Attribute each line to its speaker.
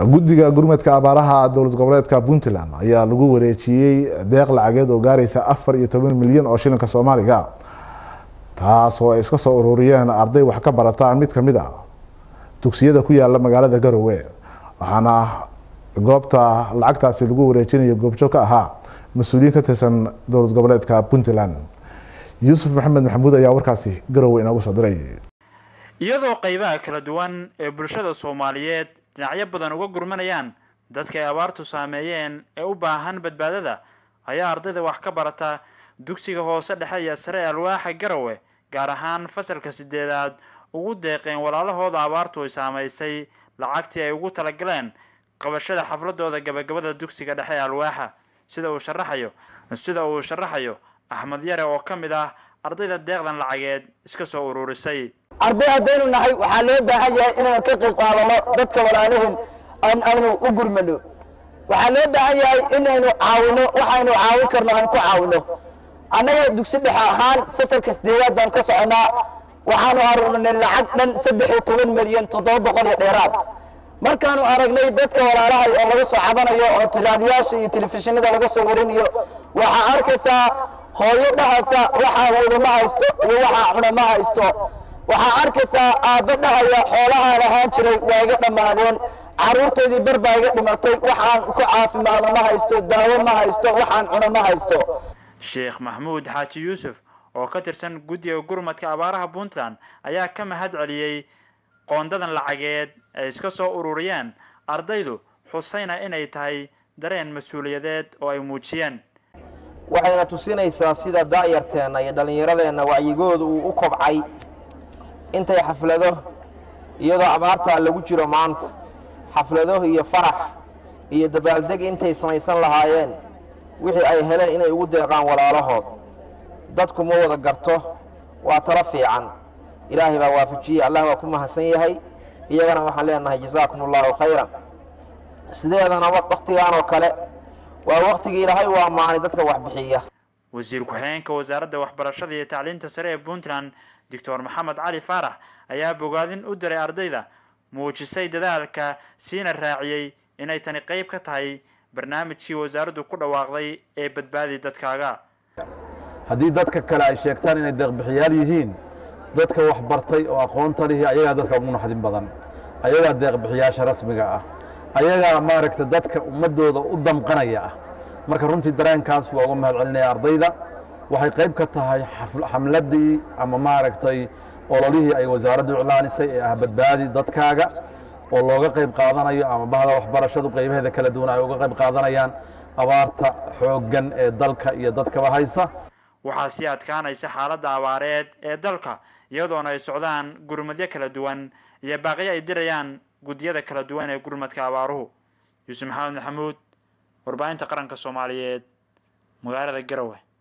Speaker 1: guddiga gurmadka abaaraha dowlad goboleedka puntland ayaa lagu wareejiyey deeq lacageed oo gaaraysa afar iyo toban milyan oo shilinka soomaaliga taas oo ay iska soo ururiyeen arday wax ka barata mid kamid a dugsiyada ku yaala magaalada garowe waxaana goobta lacagtaasi lagu wareejinayo goobjo ka ahaa mas-uuliyiin ka tirsan dowlad goboleedka puntland yuusuf maxamed maxamuud ayaa warkaasi garowe inoogu soo diray
Speaker 2: iyadoo qaybaha kala duwan ee bulshada soomaaliyeed dhinacyo badan uga gurmanayaan dadka ay abaartu saameeyeen ee u baahan badbaadada ayaa ardayda wax ka barata dugsiga hoose dhexe iyo sare alwaaxa garowe gaar ahaan fasalka sideedaad ugu deeqeen walaalahooda abaartu ay saamaysay lacagtii ay ugu talagaleen qabashada xafladooda gabagabada dugsiga dhexe ee alwaaxa sida uu sharaxayo sida uu sharaxayo axmed yare oo ka mid ah ardayda deeqdan lacageed iska soo ururisay
Speaker 3: arday haddaynu nahay waxaa loo baahan yahay inaynu ka qayb qaadano dadka walaalihin aan aynu u gurmano waxaa loo baahan yahay inaynu caawino waxaynu caawin karno aan ku caawino annaga dugsi dhexe ahaan fasalka sideedaad baan ka soconaa waxaanu aruurnay lacag dhan saddex iyo toban milyan toddoba boqol iyo dheeraad markaanu aragnay dadka walaalahay oo laga soo cabanayo oo raadiyaasha iyo telefishinada laga soo warinayo waxaa arkaysaa hooyo dhahaysa waxaa wada ma haysto iyo waxaa cuna ma haysto waxaa arkaysaa aabba dhahaya xoolahaan ahaan jiray waa iga dhammaadeen carruurteedii bar baa iga dhimatay waxaan ku caafimaado ma haysto daawo ma haysto waxaan cuno ma haysto
Speaker 2: sheekh maxmuud xaaji yuusuf oo ka tirsan guddiga gurmadka abaaraha puntland ayaa ka mahad celiyey qoondadan lacageed ay iska soo ururiyeen ardaydu xusayna inay tahay dareen mas-uuliyadeed oo ay muujiyeen
Speaker 4: waxayna tusinaysaa sida daa'yarteenna iyo dhallinyaradeenna wacyigooda uu u kobcay intay xaflado iyadoo abaartaa lagu jiro maanta xaflado iyo farax iyo dabaaldeg intay samaysan lahaayeen wixii ay heleen inay ugu deeqaan walaalahood dadku ma wada garto waa talo fiican ilaahay baa waafajiyey allah waa ku mahadsan yahay iyagana waxaan leenahay jasaakum allahu khayran sideedana wakhtigaan oo kale waa wakhtigii ilaahay u ammaanay dadka waxbixiya
Speaker 2: wasiir ku-xigeenka wasaaradda waxbarashada iyo tacliinta sare ee puntland doctor maxamed cali faarax ayaa bogaadin u diray ardayda muujisay dadaalka siina raaciyey inay tani qayb ka tahay barnaamijkii wasaaraddu ku dhawaaqday ee badbaadi dadkaaga
Speaker 5: haddii dadka kale ay sheegtaan inay deeqbixiyaal yihiin dadka wax bartay oo aqoonta lihi ayagaa dadka ugu naxdin badan ayagaa deeqbixiyaasha rasmiga ah ayagaa maaragta dadka ummadooda u damqanaya ah marka runtii dareenkaas waa uga mahad celinaya ardayda waxay qayb ka tahay xamladii ama maaragtay ololihii ay wasaaraddu iclaanisay ee ah badbaadi dadkaaga oo looga qayb qaadanayo ama bahda waxbarashadu qaybaheeda kala duwan ay uga qayb qaadanayaan abaarta xooggan ee dalka iyo dadkaba haysa
Speaker 2: waxaa sii adkaanaysa xaaladda abaareed ee dalka iyadoona ay socdaan gurmadyo kala duwan iyo baaqiyo ay dirayaan guddiyada kala duwan ee gurmadka abaaruhu yuusuf maxamed maxamuud warbaahinta qaranka soomaaliyeed magaalada garowe